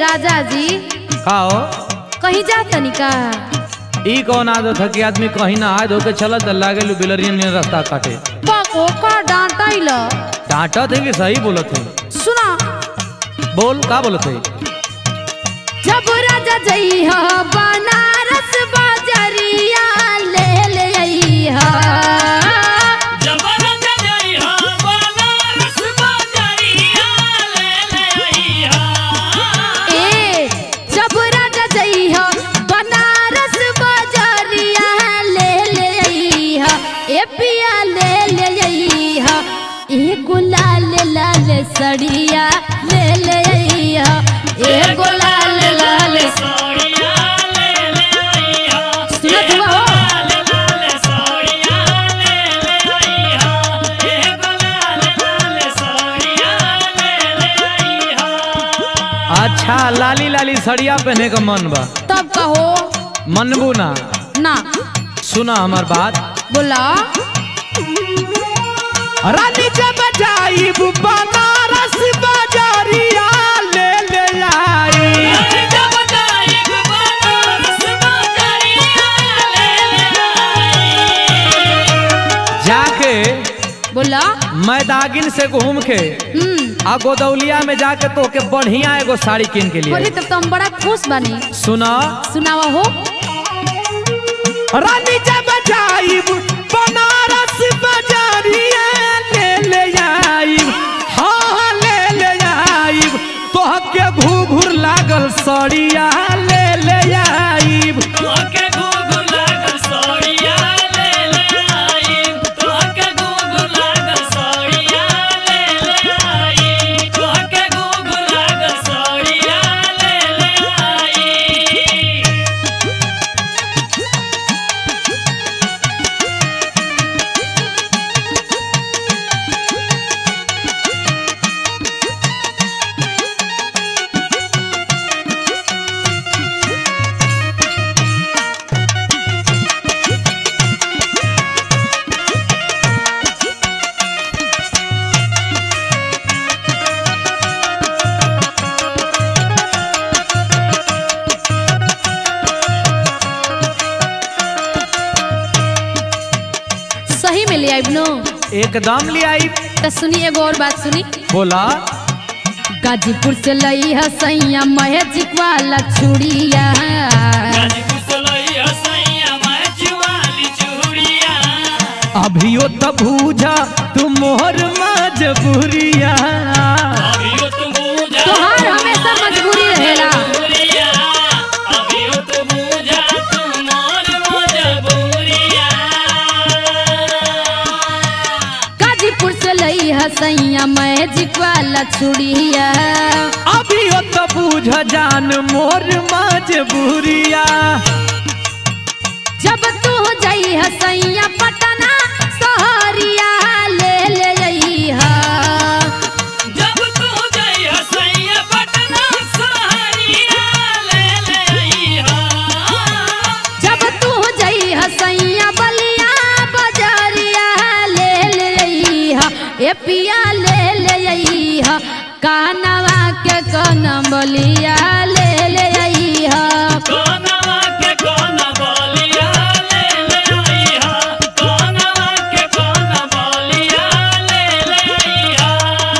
राजा जी का हो कहीं जा तनिका ई कौन आदत है कि आदमी कहीं ना हाथ धोके चलत लागे लू बिलरियन ने रास्ता काटे बाको का डांटा इला डांटत है कि सही बोलत है सुना बोल का बोलत है जब राजा जइहा बनारस बाजरिया ले ले अइहा जबरत जइहा बनारस बाजरिया ले ले अइहा ए जब राजा जइहा बनारस बाजरिया ले ले अइहा ए पिया ले ले अइहा ए गुलाल लाल सड़िया ले ले अइहा ए गुलाल लाल सोड़िया ले ले अइहा सुनत हुआ हो? लाल लाल सोड़िया ले ले अइहा ए लाल लाल सोड़िया ले ले अइहा अच्छा लाली लाली सड़िया पहने का मन बा तब कहो मनबू ना ना सुना हमार बात बोला रानी जब जाइब बनारस बाजारिया ले ले आई जब जाइब बनारस बाजरिया ले ले अइहा जाके बोला मैदागिन से घूम के हम्म आ गोदौलिया में जाके तो के बढ़िया एगो साड़ी किन के बोली लिए तब तो हम बड़ा खुश बनी सुना सुनावा हो रानी जब जाइब बनारस बाजारिया ले ले आइब हाँ हाँ ले ले आइब तोहके घूघुर लागल सड़िया ले ले आइब तोहके घुघु लागल सोड़िया ले ले आई तोहके घुघु लागल सोड़िया ले ले आई तोहके घुघु लागल सोड़िया ले ले आई सही में ले आइब नो एकदम ले आइब तो सुनी एगो और बात सुनी बोला गाजीपुर से लई है सैया महजिक वाला चूड़िया गाजीपुर से लई हसैया मचवाली चूड़िया अभियो त भूजा तू मोहर मजबूरिया अभियो तुम बूझा तोहार हमेशा मजबूरी रहेला मजबूरिया अभियो तुम बूझा तुम मोर मजबूरिया गाजीपुर से लई है सैया महजिक वाला चूड़िया अभियो त बूझ जान मोर मजबूरिया जब तू जई है सैया पटना सहरिया ले ले अइहा जब तू जई हसैया पटना सहरिया ले ले अइहा जब तू जई है सैया बलिया बजरिया ले ले अइहा ए पिया ले ले अइहा कानवा के कन बलिया ले ले अइहा कोनवा के कोन बोलिया ले ले अइहा कोनवा के कोन बोलिया ले ले अइहा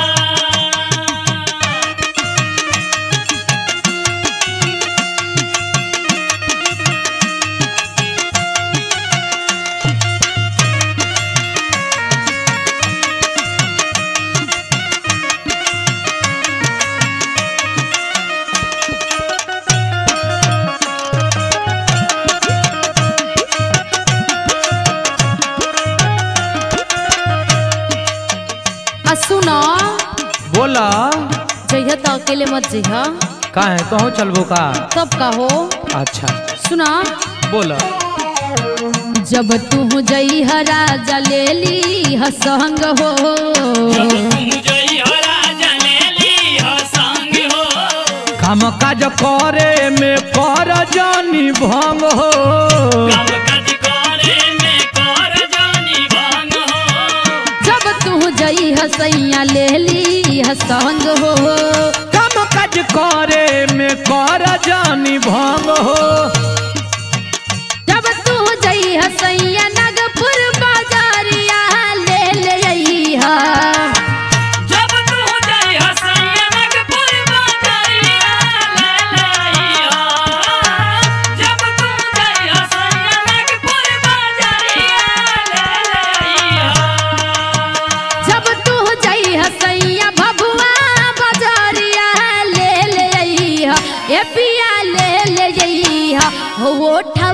आ सुनो बोला जइहा तो अकेले मत जइहा का है कहूँ चलबो का तब कहो अच्छा सुना बोला जब तू जइहा राजा ले ली ह संग हो जब तुम जई हो राजा ले ली हो संग हो काम काज करे में कर जानी भंग हो काम काज करे में कर जानी भांग हो जब तू जई हसैया ले ली ह संग हो काम काज करे में ए पिया ले ले जइहा हो ओठा